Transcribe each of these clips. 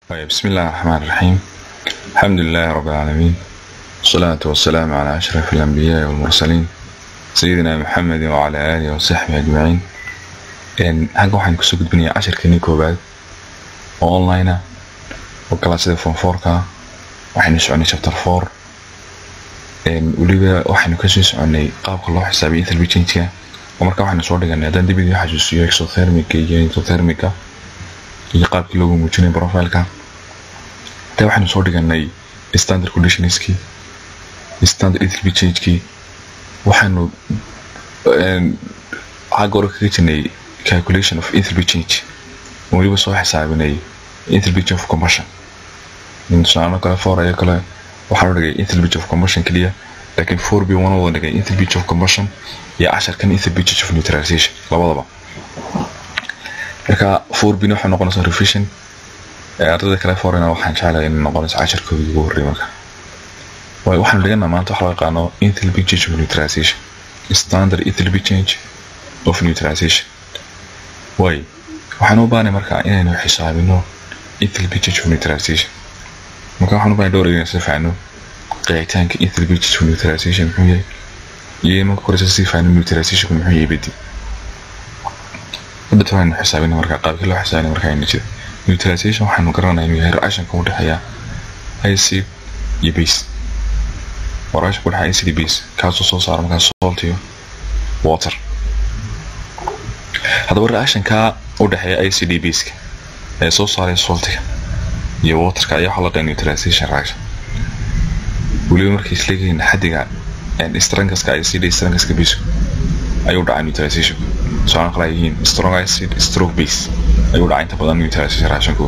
طيب بسم الله الرحمن الرحيم الحمد لله رب العالمين والصلاة والسلام على أشرف الأنبياء والمرسلين سيدنا محمد وعلى آله وصحبه أجمعين إن حاجة waxaan kusoo gudbinayaa cashirkeenii koowaad oo online ah oo kalaasida form fourka waxaynu soconay chapter four weliba waxaynu kasoo soconay qaabka loo xisaabiyo ethelby changeka oo markaa waxaynu soo dhiganay haddaan dib idin xasuusiyo exothermica iyo endothermica iyo qaabkii loogu muujinay profileka intaa waxaynu soo dhiganay standard conditionskii standard ethelby changekii waxaynu xagga hore kaga jirnay calculation of ethelby change oo weliba soo xisaabinay ethelby change of combustion tusaale kale four ayo kale waxaa loo dhigay ethelby change of combustion keliya laakiin four b one wada dhigay ethelby change of combustion iyo casharkan ethelby change of neutralization labadaba marka four b waxay noqonaysaa revision ardayda kale forena waxaan jeclahay inay noqonayso casharkoodii ugu horreey marka waayo waxaanu dhiganaa maanta waxa loo yaqaano ethelby change of neutralization standard ethelby change of neutralization waayo waxaan u baahnay marka inaynu xisaabino ethelby change of neutralization marka waxaan u baahnay dhowr inaynu sii faano qeexitaanka ethelby change of neutralization muxuu yahay iyo marka koreysa sii faano neutralizationku muxuu yahay bedi hadda waxaynu xisaabina marka qaabkii loo xisaabina marka aynu jira neutralization waxaanu garanaya inuu yahay reactionka u dhexeeya acid iyo base waa reactionka u dhexeeya acid iyo base kaasoo soo saara markaa salt iyo water haddaba reactionka u dhexeeya acid iyo baseka ee soo saaraya saltiga iyo waterka ayaa waxaa la dhahay neutralization reaction weliba markay isleeyihiin xaddiga strangaska acid iyo strangaska basku ayuu dhacay neutralization tusaale kale ay yihiin strong acid stroke base ayuu dhacay inta badan neutralization reactionku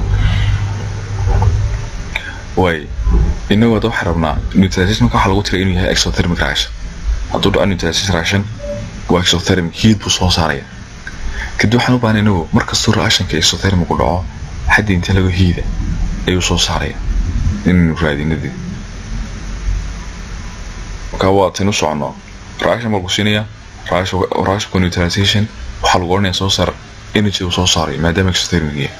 waay inagu hadda waxaan rabnaa neutralization marka waxaa lagu tiray inuu yahay exothermic reaction hadduu dhaco neutralization reaction waa exothermic heat buu soo saaraya kadib waxaan u baahnay inagu markastuu reactionka exothermic u dhaco xaddi inta lagu hiida ayuu soo saaraya inaynu raadinadii marka waa tin u socono reaction baa lagu siinaya reactionka neutralization waxaa lagu odhanaya soo saar energy uu soo saaray maadaama exothermic yahay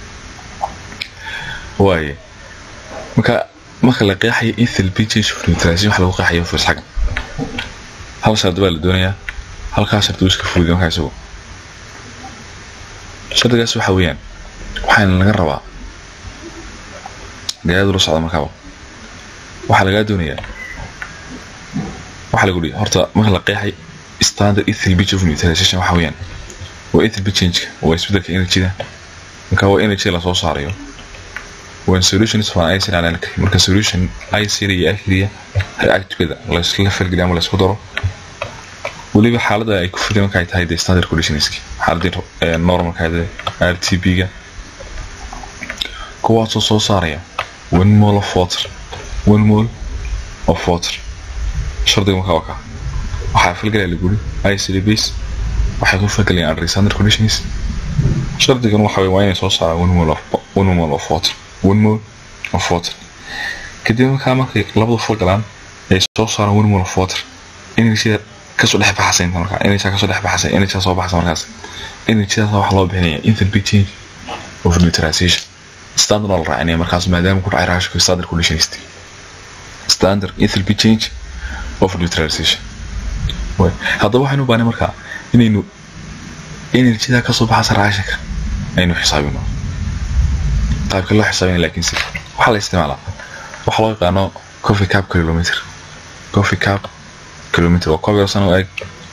waaye marka marka la qeexayo ethelby change of neutralization waxa lagu qeexayo firs xaggan hal shardi baa la doonayaa halkaa shardi uu iska fuliyo markaa isagu shardigaas waxa weeyaan waxaana laga rabaa gayaadu la socda markaaba waxaa lagaa doonayaa waxaa lagu dhihi horta marka la qeexay standard ethelby change of neutralization waxa weeyaan waa ethelby changeka waa isbedelka energyda marka waa energy lasoo saarayo waa solutions for acid and alkali marka solution acid iyo alkaliya reactivada laysla falgeliyo ama laysku daro weliba xaaladda ay ku fideen marka ay tahay the standard conditionski xaaladii normalka r t b ga kuwaasoo soo saaraya one mole of water one mole of water shardiga marka waa ka waxaa falgelaya laguri acid base waxay ku falgelayaan under standard conditions shardigan waxa waa inay soo saaraan one mole of one mole of water one mole of water kadib markaa markay labadu falgalaan ay soo saaraan one mole of water energyda kasoo dhex baxasay inta markaa energy kasoo dhex baxasay energy soo baxasa markaas energydaas waxaa loo bixinaya ethelby change of neutralization standard oo la raacinaya markaas maadaama ku dhacay raashka standard conditions standard ethelby change of neutralization haddaba waxaynu u baahnay markaa inaynu energyda kasoo baxasa raashinka aynu xisaabino qaabka loo xisaabina laakiin si waxaa la isticmaalaa waxaa loo yaqaano coffee cup kilometer coffee cup kilometer waa koob yarsan oo eeg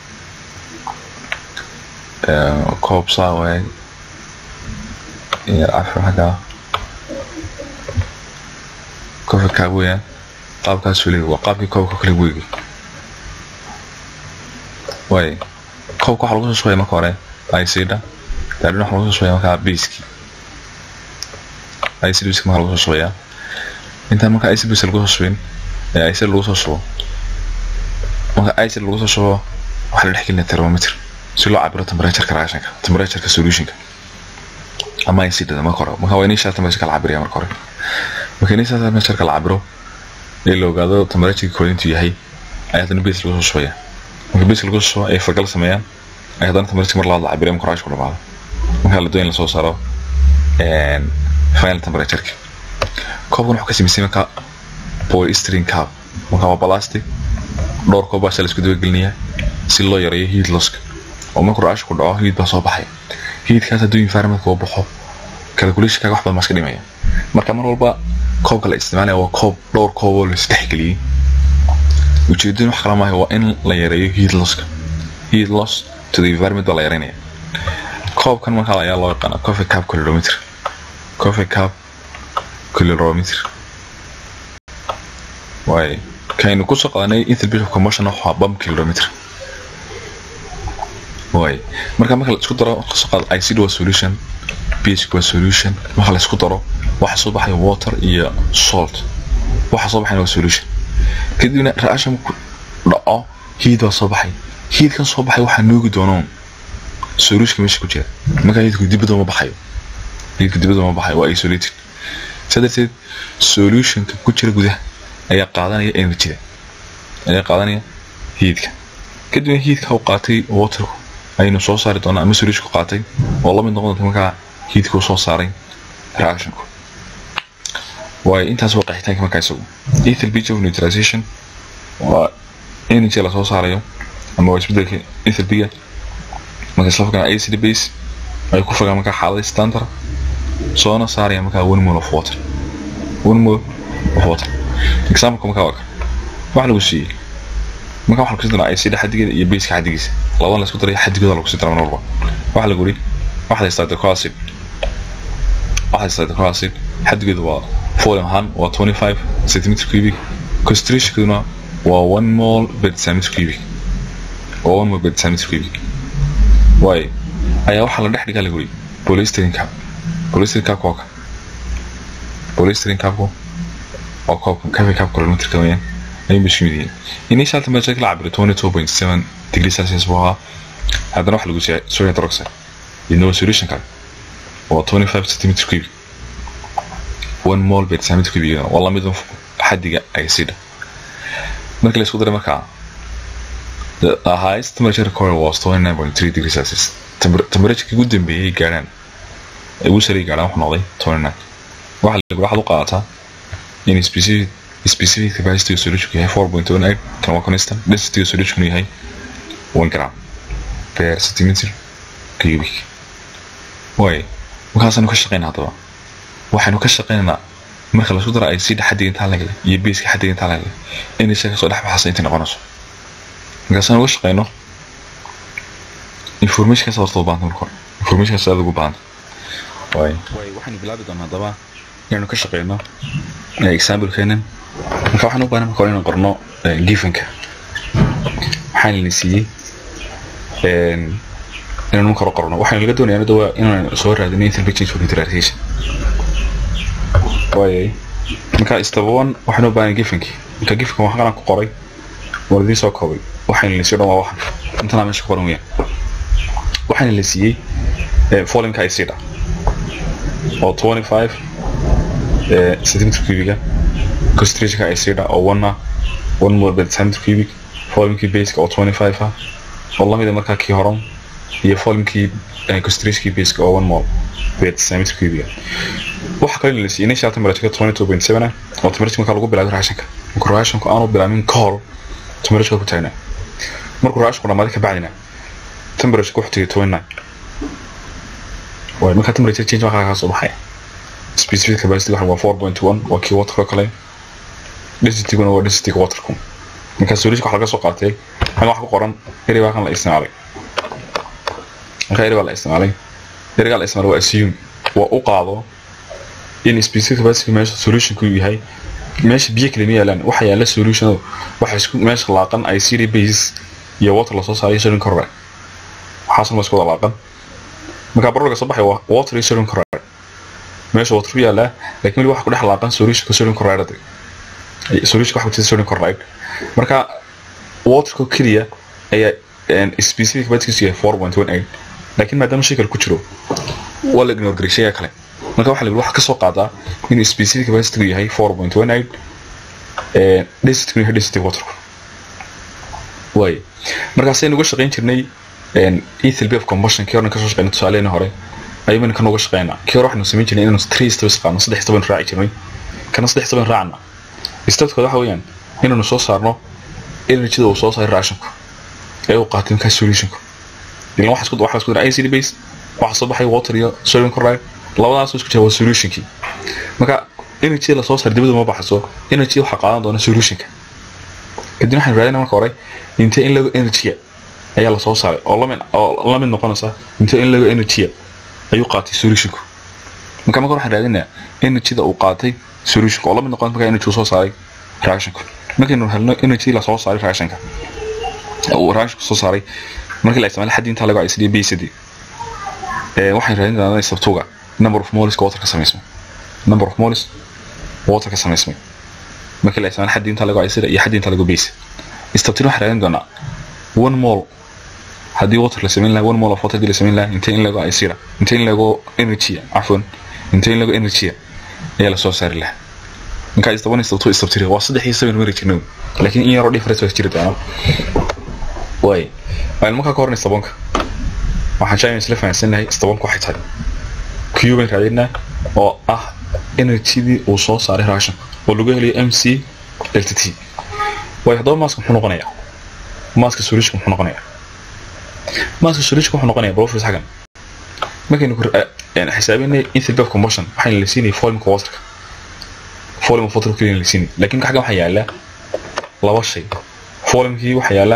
koob saa oo eeg iyo afar xaggaa coffee cup weeyaan qaabkaas weliga waa qaabkii koobka kale weegi waay koobka waxaa lagu soo shubaya marka hore icda daadhin waxaa lagu soo shubaya markaa biiskii icd biiska marka lagu soo shubayaa intaan marka icd biiska lagu soo shubin ee icd lagu soo shubo marka icd lagu soo shubo waxaa la dhex gelinaya thermometer si loo cabiro temperatureka reactionka temperatureka solutionka ama icdada marka hore marka waa initial temperatureka la cabiraya marka hore marka initial temperatureka la cabiro ee la ogaado temperatureka kooda intuu yahay ayaa haddana biis lagu soo shubaya marka biiska lagu soo shubo ay fargal sameeyaan ay haddana temperatureka mar labaad la cabiraya marka reactionku dhamaado marka la doon in lasoo saaro final temperatureka koobkan wuxuu ka sameysay marka polystyrene cup marka waa plastic dhowr koob baa la isku dabagelinayaa si loo yareeyo heat losska oo markuu raashu ku dhaco heat baa soo baxaya heatkaas hadduu environmentka uu baxo calculationkaaga wax badan baa iska dhimaya marka mar walba koobka la isticmaalaya waa koob dhowr koob oo la isdhexgeliyey ujeedadun wax kala maaha waa in la yareeyo heat losska heat loss to the environment baa la yareynaya koobkan markaa ayaa loo yaqaana coffee cup calorimeter coffee cup calorimeter waay kaynu kusoo qadanay interbit of commotion waxaa bump calorimeter waay marka marka la isku daro kasoo qaado icd waa solution ph waa solution marka la isku daro waxa soo baxaya water iyo salt waxa soo baxaya waa solution kadibna reaction ku dhaco heat baa soo baxay heatkan soo baxay waxaa noogi doonoon solutionka meesha ku jira marka heatku dibadda ma baxayo heatku dibadda ma baxayo waa isolated saa darteed solutionka ku jira gudaha ayaa qaadanaya energyda ayaa qaadanaya heatka kadibna heatka uu qaatay waterku aynu soo saari doonaa ama solutionku qaatay oo la mid noqon doonta markaa heatka uu soo saaray reactionku waayo intaas waa qeexitaanka markaa isagu ethyl beach of neutralization waa energy lasoo saarayo ama waa isbedelka ethyl biga marka isla fogaan acid base ay ku fogaan markaa xaalada standard soona saaraya markaa one mole of water one mole of water example markaa waa kan waxa lagu siiyey markaa waxa lagu sii daraa acid xadigeeda iyo baseka xadigiisa labadan la isku daray xadigooda lagu sii daraa mar walba waxa lagu yiri waxa haystaa deco acid waxa haystaa deco acid xadigeedu waa volume ahaan waa 25 centimeter cubic concentrationkuna waa one mole per centimeter cubic waa one mole per centimeter cubic waay ayaa waxaa la dhex dhigaa lagu yiri polystyrene cup polystyrene cup waa kan polystyrene cupku waa koobka coffee cup calorimeterka weeyaan ayay meesha mid yihiin initial temperature la cabiro 22.7 degree celsius buu ahaa haddana waxa lagu siiyay sodium hydroxide iyadoo solution kale waa 25 centimeter cubic one mole per centimeter cubic waa lamid xadiga acida marka la isku daray markaa the highest temperature recorded was 29.3 degrees celsius temperature ugu dambeeyay gaaraan ay ugu saray gaaraan wuxuu noqday 29 waxa la waxaad u qaadataa in specific specific capacity of solution yahay 4.18 kan waa constant density of solution yahay 1 gram per centimeter cubic way markaasaynu ka shaqeynaa haddaba waxaynu ka shaqeynaynaa marka lasku daro acid xadiga intaa lagale iyo baseka xadiga intaa lagale inay se kasoo dhex baxaysa intay noqonayso markaasaynu uga shaqeyno informationkaas horta u baahanta marka hore informationkaas aad ugu baahanta way waxaynu bilaabi doonaa haddaba inaynu ka shaqeyno example keenan marka waxaan u baahnay marka hore inaan qorno givenka waxaan la siiyey inaynu marka hore qorno waxaynu laga doonayaa hadda waa inaan soo raadino intermittent change for neutralization waayay marka step one waxaan u baahnay givenkii marka givenka waxaan qalan ku qoray waan idiin soo koobay waxayna la siiyey dhan waa waxan intanaa meesha ku qoran weyaan waxaana la siiyey folimka acida oo 25 centimeter cubiga concentrationka acida oo one ah one mole per centimeter cubic folimkii baseka oo 25 ah oo lamida markaa kii horan iyo folimkii concentrationkii baseka oo one mole per centimeter cubiga waxa kale la siiyey initial temperature 22.7 ah oo temperature markaa lagu bilaabay raashinka marka raashinku aanu bilaabin kahor temperature ku taagnaa markuu raashinku dhamaaday ka bacdina temperature ku xigtay 29 way marka temperature change waxa ka soo baxay specific capacity waxa waa 4.1 waa kii water kale density kuna waa density water ku marka solution waxa laga soo qaatay hal wax ku qoran eri waa kan la isticmaalay marka eri waa la isticmaalay eri la isticmaalay waa assume waa u qaado in specific capacity meesha solution ku yahay meesha biyo kale ma yaalaan waxa yaala solution waxa isku meesha laaqan ICD base iyo water la soo saaray sodium chloride waxaasna ma isku wada laaqan marka barolka soo baxay waa water iyo sodium chloride meesha water ku yaala laakiin wali waxa ku dhex laaqan solution sodium chloride solution waxa ku jira sodium chloride marka waterka kaliya ayaa specific capacity yahay 4.18 laakiin maadaama shay kale ku jiro waa la ignore garay shayga kale marka waxa la waxa ka soo qaadaa in specific capacity yahay 4.18 ee density yahay density water way markaas aynu uga shaqeyn jirnay ethyl of combustion kii horna ka soo shaqeynay tusaalehii hore ayaynu kan uga shaqeynaa kii hore waxaanu samayn jirnay inaanu three steps qaadno saddex steps raaci jirnay kana saddex saban raacna stepkooda waxa weeyaan inaynu soo saarno energyda uu soo saaray reactionku ee uu qaatay markaa solutionku ilan waxa isku waxa isku dara acid base waxa soo baxay water iyo sodium chloride labadaas isku jira waa solutionkii marka energy la soo saaray dibadda ma baxayso energy waxa qaadan doona solutionka kadib waxaan raadinaa marka hore intee in lagu energy ayaa la soo saaray oo lamid oo lamid noqonaysa intee in lagu energy ayuu qaatay solutionku marka marka waxaan raadinaa energyda uu qaatay solutionka oo lamid noqon marka energy uu soo saaray reactionka markaynu helno energy la soo saaray reactionka uu reactionka soo saaray markii la isticmaalo xaddi inta lagu aysadiyo bsd ee waxaan raadin doonaa sabtuga number of moles water ka samaysmay number of moles water ka samaysmay markii la isticmaalo xaddi inta lagu aysada iyo xaddi inta lagu base istabtin waxaan raadin doonaa one mole haddii water la samayn lahaa one mole of water haddii la samayn lahaa intee in lagu aysira intee in lagu energy cafwan intee in lagu energy ayaa la soo saari lahaa markaa istaban istabto istabtiri waa saddex iyo seven mari jirno laakiin in yaroo difference waa jiri doona way aynu markaa ka horna istabanka waxaan jeclahay isla fahansanahay istabanka waxay tahay q bayn raadinaa oo ah energydii uu soo saaray reaction oo lagu helayo m c delta t way haddaba maaska muxuu noqonayaa maaska solution muxuu noqonayaa maaska solution wuxuu noqonayaa professor xagan markaynu xisaabinay enthalpy of combustion waxayna la siinayay volume waterka volume of water keliya la siinay laakiin xaggan waxaa yaala laba shay volumekii waxaa yaala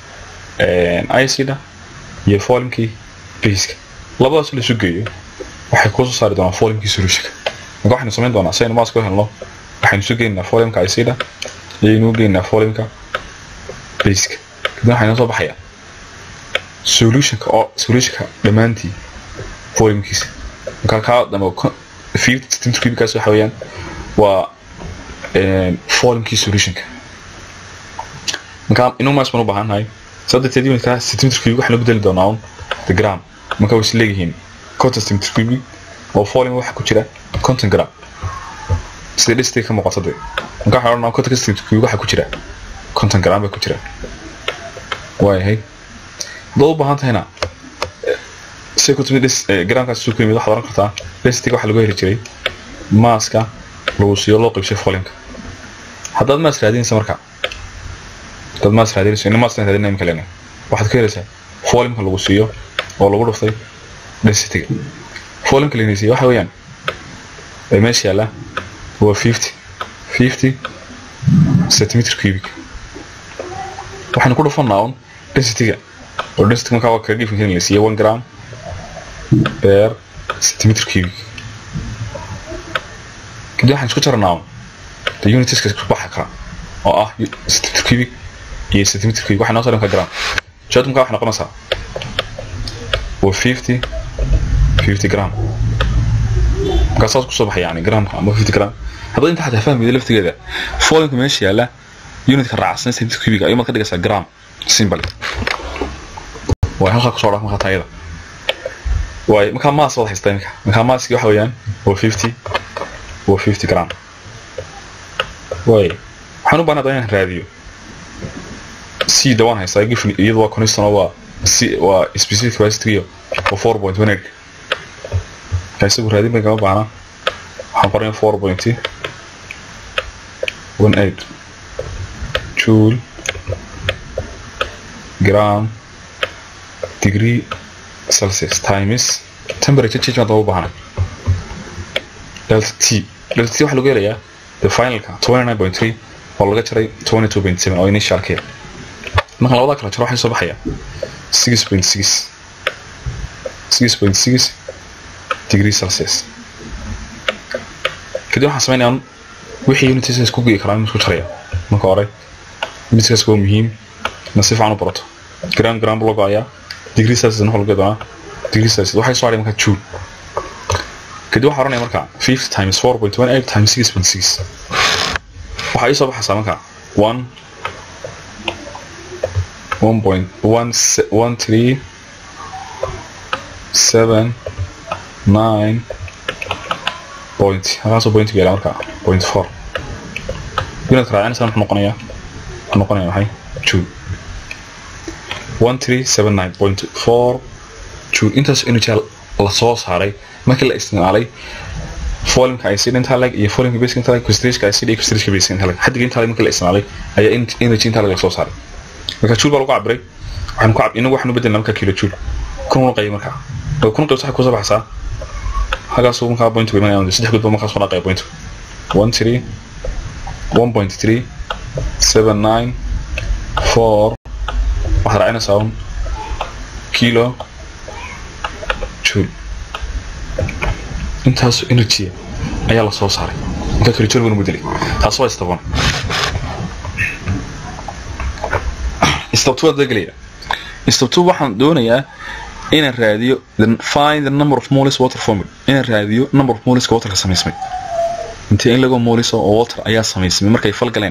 icida iyo volumekii baseka labadaas la isu geeyo waxay kusoo saari doonaan volumekii solutionka marka waxaynu samayn doonaa si aynu maaska u helno waxaynu isu geynaynaa volumeka icida iyaynu u geynaynaa volumeka baseka kadib waxaa inoo soo baxaya solutionka oo solutionka dhammaantii volumekiisa marka kaa dambe fifty centimeter cubickaas waxa weeyaan waa volumekii solutionka marka inuu maas baan u baahannahay saddeteed unitkaa centimeter cubic waxaan u bedeli doonaa un the gram marka way is leeyihiin conton centimeter cubic oo volume waxa ku jira conton gram sida dhistay ka muuqato dee marka waxaan odhanaa conton centimeter cubic waxa ku jira conton gram baa ku jira waayahay haddaad u baahan tahayna si ku timid gramkaas isu ku yimid waxaad oran kartaa densitiga waxaa lagu heli jiray maaska lagu siiyo loo qaybshay volumeka haddaad maas raadinaysa marka haddaad maas raadinayso ina maas raadinaya imika leena waxaad ka helaysaa volumeka lagu siiyo oo lagu dhuftay densitiga volumeka laina siiyo waxa weeyaan ee meesha yaalla waa fifty fifty centimeter cubic waxaynu ku dhufannaa un densitiga oo density markaa waa kaga gifin karin la siiyo one gram per centimeter cubic kadib waxaan isku jaranaa un the unitiska isku baxa kara oo ah centimeter cubic iyo centimeter cubic waxay noo soo dhanka gram jawaabtu markaa waxay noqonaysaa waa fifty fifty gram markaa saas kusoo baxay yani gramka ama fifty gram haddii inta xataa fahmayda laftigeeda folinka meesha yaalla unitka raacsan centimeter cubic ayuu maad ka dhigaysaa gram simple way halkaa kusoo dhaaf markaa taayada waay markaa maas wada haystaa iminka markaa maaskii waxa weeyaan waa fifty waa fifty gram waay waxaan u baahnaa inaan raadiyo c dawaan haystaa gifn iyadu waa constant waa c waa specific capacity iyo waa four point one eight markaa isagu raadin bay kama baahna waxaan qoranaya four point one eight joule gram degree celsius times temperature change baan daba u baahana delta t delta t waxaa lagu helayaa the finalka twenty nine point three oo laga jaray twenty two point seven oo initialkeeda marka labada kala jaro waxay soo baxaya six point six six point six degree celsius kadib waxaan sameynaya wixii unities isku gei karaa isku jaraya marka hore unitskaas waa muhiim na si fiican u barato gram gram loo go-ayaa degree celsius waxa lagu doonaa degree celsius waxay soo hadhay markaa joule kadib waxaa oranaya markaa fifty times four point one eight times six point six waxaa ii soo baxaysaa markaa one one point one one three seven nine point halkaasoo point ku yaala markaa point four unit raacinaysa muxuu noqonayaa muxuu noqonaya maxay joule one three seven nine point four joule intaas energy la soo saaray markii la isticmaalay volume-ka acid intaa leg iyo volume-ka basic intaa leg concentration-ka acid iyo concentration-ka basic intaa leg xaddiga intaa leg marka la isticmaalay ayaa energy intaa leg la soo saaray marka joule baa lagu cabiray waxaan ku cab inagu waxaan u bedelnaa marka kilo joule kun una qayb marka kun qayb waxay kusoo baxaysaa halkaas uu markaa point imanaya saddex gudba markaas kuna qayb point one three one point three seven nine four waxaad raacinaysaa un kilo joule intaas energy ayaa la soo saaray marka kilo joule banu bedelay taas waa istaban step two waa gelaya step two waxaan doonayaa inaan raadiyo find the number of moles water formula inaan raadiyo number of moleska waterka samaysmay intee in lago moles oo water ayaa samaysmay markay fal galeen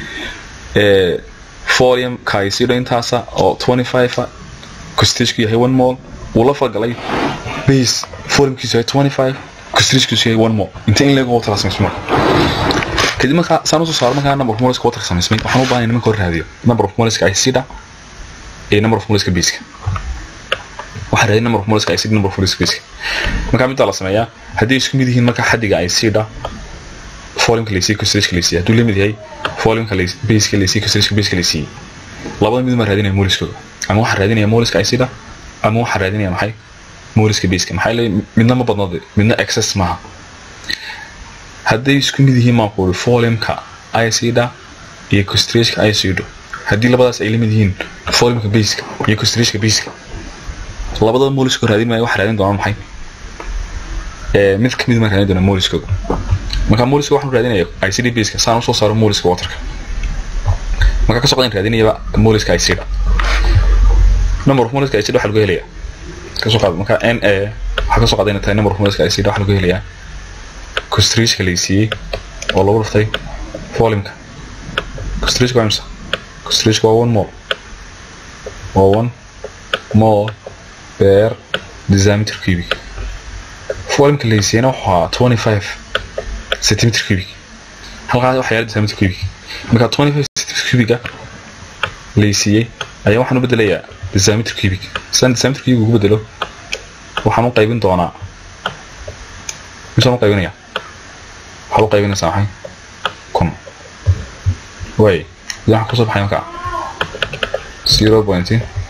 folium kaisido intaasa oo 25 concentrationku yahay one mole uu la falgalay base foliumkiisu yahay 25 concentrationkiisu yahay one mole intee in lago water samaysmay marka kadib markaa saan usoo saaro markaa number of moleska waterka samaysmay waxaan u baahanay nimanka hor raadiyo number of moleska acida iyo number of moleska baseka waxaa raadin number of moleska acid number of moleska basic marka midda la sameeyaa haddii isku mid yihiin marka xaddiga acida foliumka laysiiyo concentrationka laysiiyo hadduu lamid yahay foliumka baseka laysiiyo concentrationka baseka laysiiyey labada mid ma raadinaya moleskooda ama waxaa raadinaya moleska acida ama waxaa raadinaya maxay moleska baseka maxaa leeyahay midna ma badnade midna excess maaha hadday isku mid yihiin maan kuuri foliumka acida iyo concentrationka acido haddii labadaas ay lamid yihiin foliumka baseka iyo concentrationka baseka labada mooliskoo raadin maayo waxa raadin doonaa maxay mid kamid ma raadin doonaa mooliskooda marka mooliska waxaan raadinaya icd baseka saan usoo saaro mooliska waterka marka ka socdaan raadinayaba mooliska icd number of mooliska icd waxaa lagu helayaa kasoo qaad marka n a waxaa kasoo qaadayna tahay number of mooliska icd waxaa lagu helayaa concentrationka laysiiyey oo lagu dhuftay volume-ka concentration waa imisa concentration waa one mole waa one mole per decimeter cubic volume-ka laysiiyana wuxuu ahaa twenty five centimeter cubic halkaas waxaa yaala decimeter cubic marka twenty five centimeter cubica laysiiyey ayaa waxaan u bedelayaa decimeter cubic sidaan decimeter cubic ugu bedelo waxaan u qaybin doonaa misaan u qaybinaya waxaad u qaybinaysaa maxay kun way waxaan kusoo baxay markaa zero point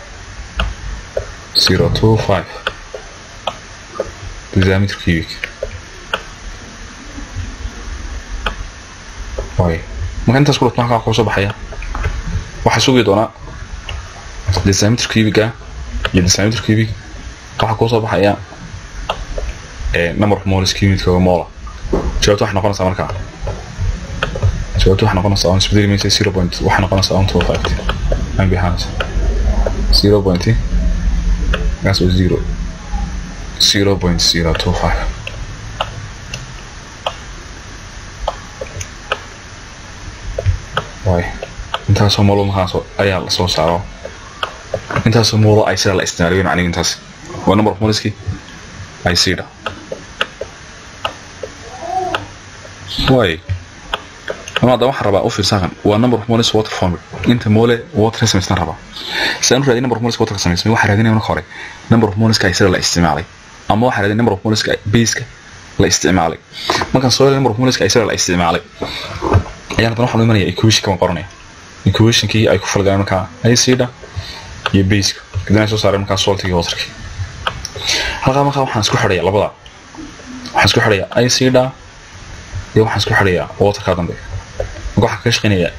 zero two five decimeter cubic way marka intaas ku dhufto halkaa kusoo baxaya waxaa sugi doonaa decimeter cubica iyo decimeter cubic waxaa kusoo baxaya number of moles cubic oo mola jawaabta waxay noqonaysaa markaa jawaabta waxay noqonaysaa on isbedeli maysa zero point waxay noqonaysaa on two five aan behanaysa zero point That's was zero. Zero point zero two five. Way. Intaasoo moolo markaas ayaa la soo saaro. Intaasoo moolo ay sida la isticmaalayo macnihi intaas. Waa number of moleski ay sida. Way. ama hadda waxaan rabaa u fiirsaaqan waa number of moles water formula inta mole water samaystan rabaa sidaan u raadin number of moles water samaysmay waxaa raadinaya marka hore number of moleska ay sida la isticmaalay ama waxaa raadin number of moleska baseka la isticmaalay markaan soo helay number of moleska ay sida la isticmaalay ayaan haddana waxaan u imanaya equation kan qoranaya equationkii ay ku falgaleen markaa acida iyo baseka kadibna ay soo saareen markaa saltiga waterki halkaa markaa waxaan isku xidhaya labada waxaan isku xidhaya acida iyo waxaan isku xidhaya waterka dambe waxaan kaga shaqeynayaa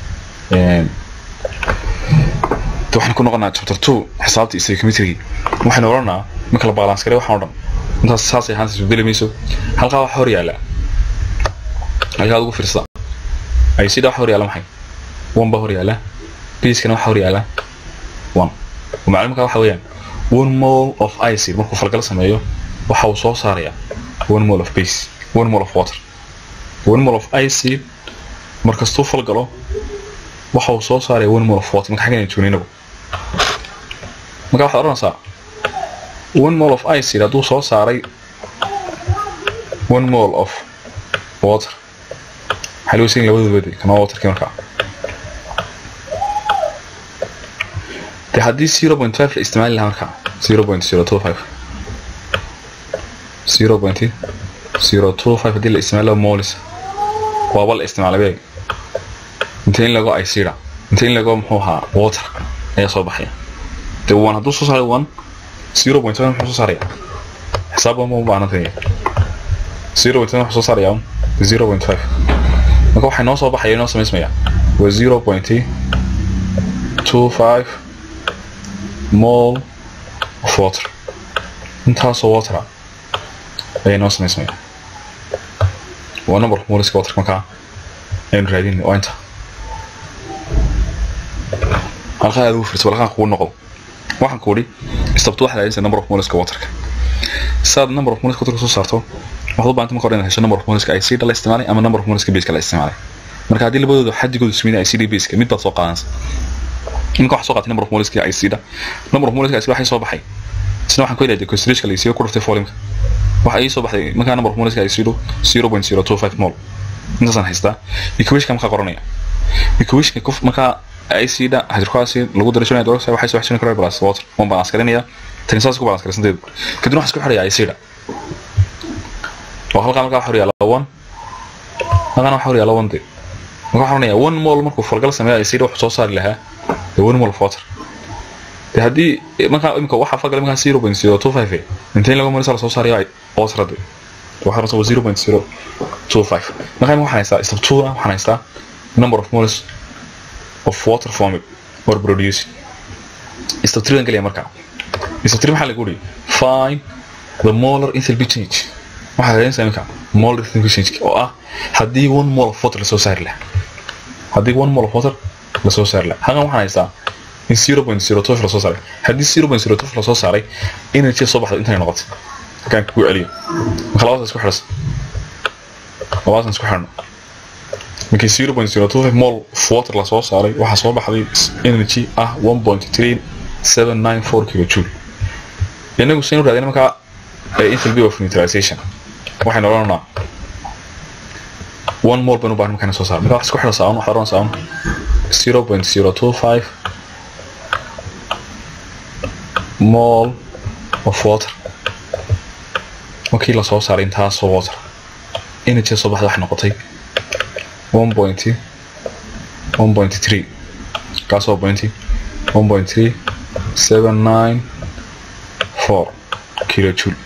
waxaan ku noqonaa chapter two xisaabta istoicometrigi waxaynu odhanaa marka la balance garay waxaan o dhan intaas saasay ahaanta isbedeli mayso halkaa waxa hor yaalla halkaa ugu fiirsada ay sida waxa hor yaalla maxay one baa hor yaalla biiskana waxa hor yaalla one macluumka waxa weeyaan one mole of acid markuu falgal sameeyo waxa uu soo saarayaa one mole of base one mole of water one mole of acid markastuu falgalo waxa uu soo saaraya one mole of water marka xaggan joognaynagu marka waxaad odhanaysaa one mole of acid hadduu soo saaray one mole of water waxaa loo siin labadooda kana waterkii markaa de haddii zero point five la isticmaali lahaa markaa zero point zero two five zero point zero two five haddii la isticmaalo molis waaba la isticmaalay beeg inta in lago icda inta in lago muxuu ahaa water ayaa soo baxaya de one hadduu soo saaray one zero point seven muxuu soo saaraya xisaab ma u baahnantay zero point seven wuxuu soo saaraya zero point five marka waxay noo soo baxaya inoo samaysmaya waa zero point two five mol of water intaasoo water ayay noo samaysmaya waa number of moliska water markaa aynu raadin waa inta halkaa aad ugu firto halkaa kugu noqdo waxaan ku idhi istabto waxaad raadinaysaa number of moliska waterka saad number of moliska waterka soo saarto waxaad u baahanta marka hore inaad hesho number of moliska icd la isticmaalay ama number of moliska baseka la isticmaalay marka haddii labadooda xadigooda ismina icd baseka mid baad soo qaadanaysa iminka waxaa soo qaatay number of moliska icda number of moliska icd waxay soo baxay isna waxaan ku helaya consideration la isiyo ku dhuftay folimka waxa ii soo baxday markaa number of moliska icd zero point zero two five mol intaasaan haystaa equationka markaa qoranaya equationka markaa icda hydrochloracid lagu daray sodium hydroxide waxay soo xishin karaa plus water waan balance galinaya tani saas ku balance galinsanteedu kadibna waxaan isku xirayaa icda oo halkaa markaa waxa yaala one halkaana waxa yaala one de marka waxaan oranayaa one mol markuu falgal sameeya icda wuxuu soo saari lahaa the one mol of water de haddii markaa imika waxaa falgal markaa zero point zero two five intayn laga marisa la soo saarayo water de waxaa rabtaa zero point zero two five markaa waxaan haystaa step two waxaan haystaa number of moles of water forming or producing step three aan gelaya markaa step three maxaa lagu yidhi find the molar enthalpy change waxaa raadinaysaa iminka molar enthalpy change oo ah haddii one mole of water lasoo saari lahaa haddii one mole of water lasoo saari lahaa halkan waxaan haystaa in zero point zero two lasoo saaray haddii zero point zero two lasoo saaray energy soo baxda intay noqotay halkaan kugu celiyo marka labadaas isku xidhas labadaas isku xidhno markii zero point zero two five mol of water lasoo saaray waxaa soo baxday energy ah one point three seven nine four kilojoule inagu saynu raadina markaa enthalpy of neutralization waxaynu odhanaa one mol baynu baahan markaan soo saar marka wax isku xidha saawan waxaad odhanaysaa un zero point zero two five mol of water markii lasoo saaray intaasoo water energy soo baxda waxay noqotay one point one point three kaasoo point one point three seven nine four kilojoule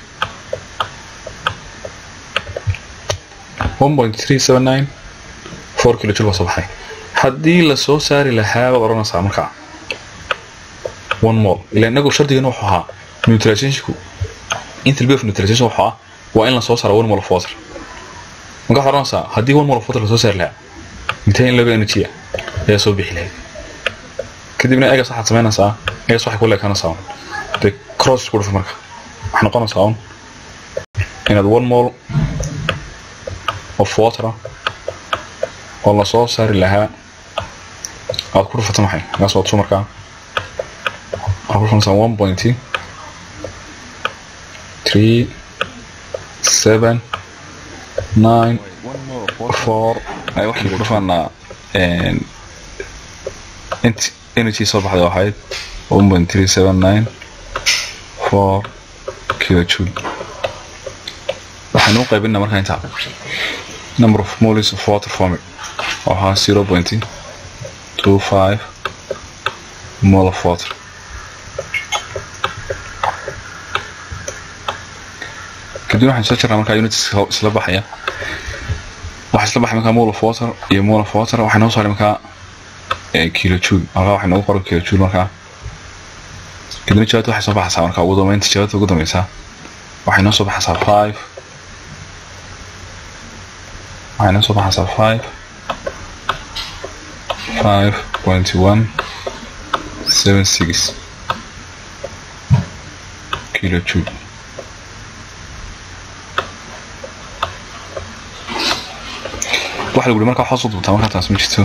one point three seven nine four kilojoule baa soo baxay haddii lasoo saari lahaa baad odhanaysaa markaa one mol ila inagu shardigeena wuxuu ahaa neutralizationku enthalpy of neutralization wuxuu ah waa in lasoo saaro one mol of water marka waxaad odhanaysaa haddii one mol of water lasoo saari lahaa intee in laga energy ayaa soo bixi lahayd kadibna egas waxaad samaynaysaa egas waxay ku leekanaysaa dee cross isku dhufa marka waxay noqonaysaa un inaad one mol of water oo lasoo saari lahaa aad ku dhufato maxay egas waa tu markaa waxaad ku dhufanaysaa one point three seven nine four ay waxaan ku dhufanaa int energy soo baxday ahayd one point three seven nine four kilojoule waxaynu u qaybinaa markaa intaa number of moles of water forming oo ahaa zero point two five mol of water kadib waxaan soo jirnaa markaa units isla baxaya waxaa isla baxay markaa mol of water iyo mol of water waxay noo saaray markaa kilojoule halkaa waxay noogu qoran kilojoule markaa kadibna jawaabta waxay soo baxaysaa markaa ugu dambeynta jawaabta ugu dambeysaa waxay noo soo baxaysaa five waxay noo soo baxaysaa five five point one seven six kilojoule waxa lagu markaa waxaa soo dubtaa markaa taas ma jirto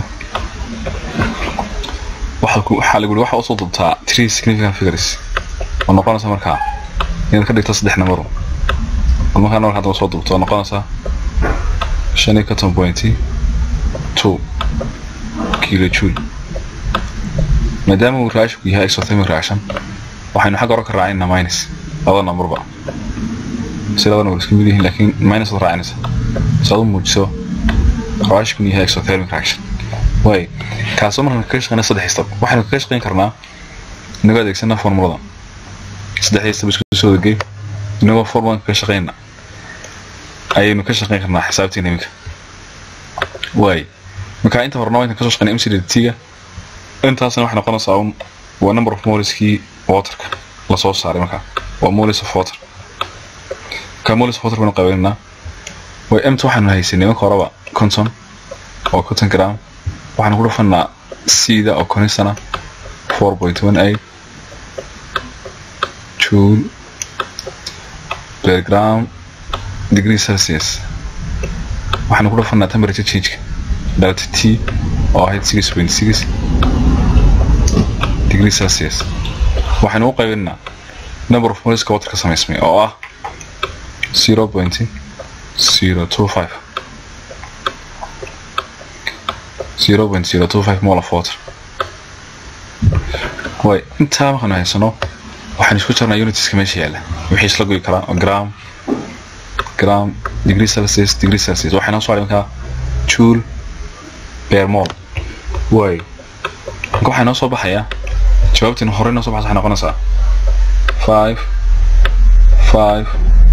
waxaa lagu waxaa usoo dubtaa three significant figures oo noqonaysa markaa inaad ka dhigto saddex numero bal markaa markaa hadaba soo dubto oo noqonaysa shan iyo konton point two kilojoule maadaama uu raashinku yahay exothermic reaction waxaynu xagga hore ka raacinaa minus labada numberba si labadana war isku mid yihiin laakiin minus ad raacinaysa si aad u muujiso raashku inuu yahay exothermic reaction waay kaasoo markaan kaga shaqeyna saddex step waxaynu kaga shaqeyn karnaa inagoo adeegsanaa formulada saddexdii step isku soo wadagey inagoo formuladan kaga shaqeyna ayaynu ka shaqeyn karnaa xisaabteena iminka waay marka inta horena waa intaan kasoo shaqeynay mcdt-ga intaasna waxay noqonaysaa un waa number of moleskii waterka lasoo saaray markaa waa moles of water marka moles of water baynu qaybinaynaa way mt waxaanu haysanay marka horeba conton oo conton gram waxaanu ku dhufanaa cda oo conisana four point one eight joule per gram degree celsius waxaanu ku dhufanaa temperature changeka delta t oo ahayd six point six degree celsius waxaynu u qaybinaa number of moleska water ka samaysmay oo ah zero point zero two five zero point zero two five mole of water way intaa markaanu haysano waxaan isku jarnaa unitiska meesha yaalla wixii isla goyi karaa oo gram gram degree celsius degree celsius waxay noo soo haray markaa joule per mole way marka waxaa noo soo baxayaa jawaabtiin horey noo soo baxaysa waxay noqonaysaa five five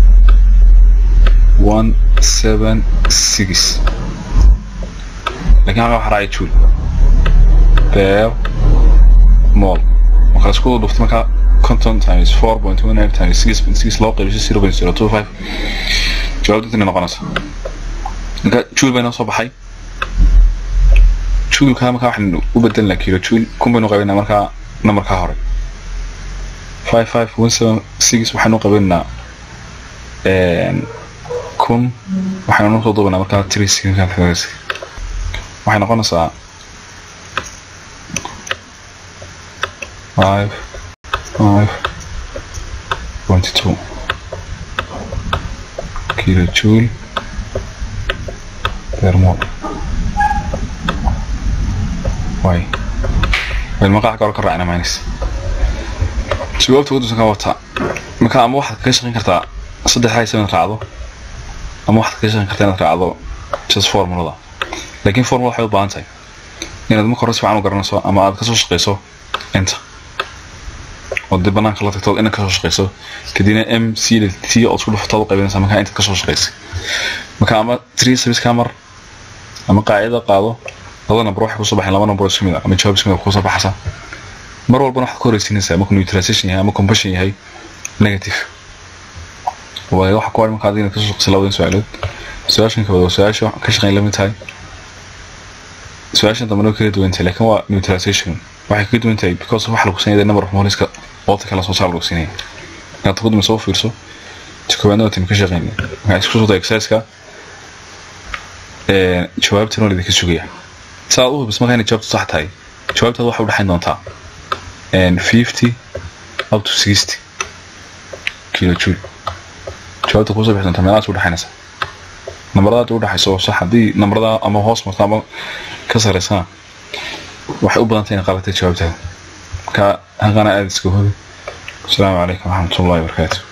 one seven six laakiin halkaa waxaa raacay joule per mole marka la isku dhuftay markaa conton times four point one eight times six point six loo qaybiso zero point zero two five jawaabta inay noqonaysa marka joule bay noo soo baxay jouleka markaa waxaan u bedelnaa kilo joule kun baynu qaybinaa markaa numberkaa hore five five one seven six waxaanu qaybinaa kun waxaynu noo soo duubinaa markaa three second waxay noqonaysaa five five twenty two kilojoule per mole way waynu maqaax ka hor ka raacina minus jawaabta udusan ka wataa marka ama waxaad kaga shaqeyn kartaa saddex haysa inaad raacdo ama waxaad kaga shaqeyn kartaa inaad raacdo just formulada laakiin formula waxay u baahan tahay inaad marka hore si fiican u garanayso ama aad kasoo shaqeyso inta oo dib banaanka la tagto inaad kasoo shaqeyso kadibna m c t oo isku dhufatood u qaybinaysa markaa intaad kasoo shaqeysay marka ama three service camar ama qaacida qaado laba number waxay kusoo baxeen laba number isku mid ah ama jawaab isku mid ah kusoo baxaysa mar walbana waxaad ku horeysiinaysaa markuu neutralization yahay ama combustion yahay negative waayo waxa ku haray marka adiga kasoo shaqeysa labadan su-aalood su-aashan kabad waa su-aasha ka shaqeyn lamid tahay su-aashan dambena way kala duwan tahay laakiin waa neutralization waxay kaga duwan tahay because waxa lagu siinaya number of moleska water kala soo saar lagu siinaya markaad taqaduma soo fiirso jawaabna waa timi ka shaqeynaya waxaa isku soo tahay exerciseka jawaabtan waa idinka sugaya saa aad u hubis markaa inay jawaabtu sax tahay jawaabtaada waxay udhexayn doontaa fifty up to sixty kilo joule jawaabta kusoo bixi doontaa meelahaas udhexaynaysa nambaradaad udhexayso sax haddii nambarada ama hoos marta ama ka sareysana waxay u badan tahay inay qabatay jawaabtaada marka halkana aada iska hubi asalaamu calaykum waraxmatullahi wabarakaatu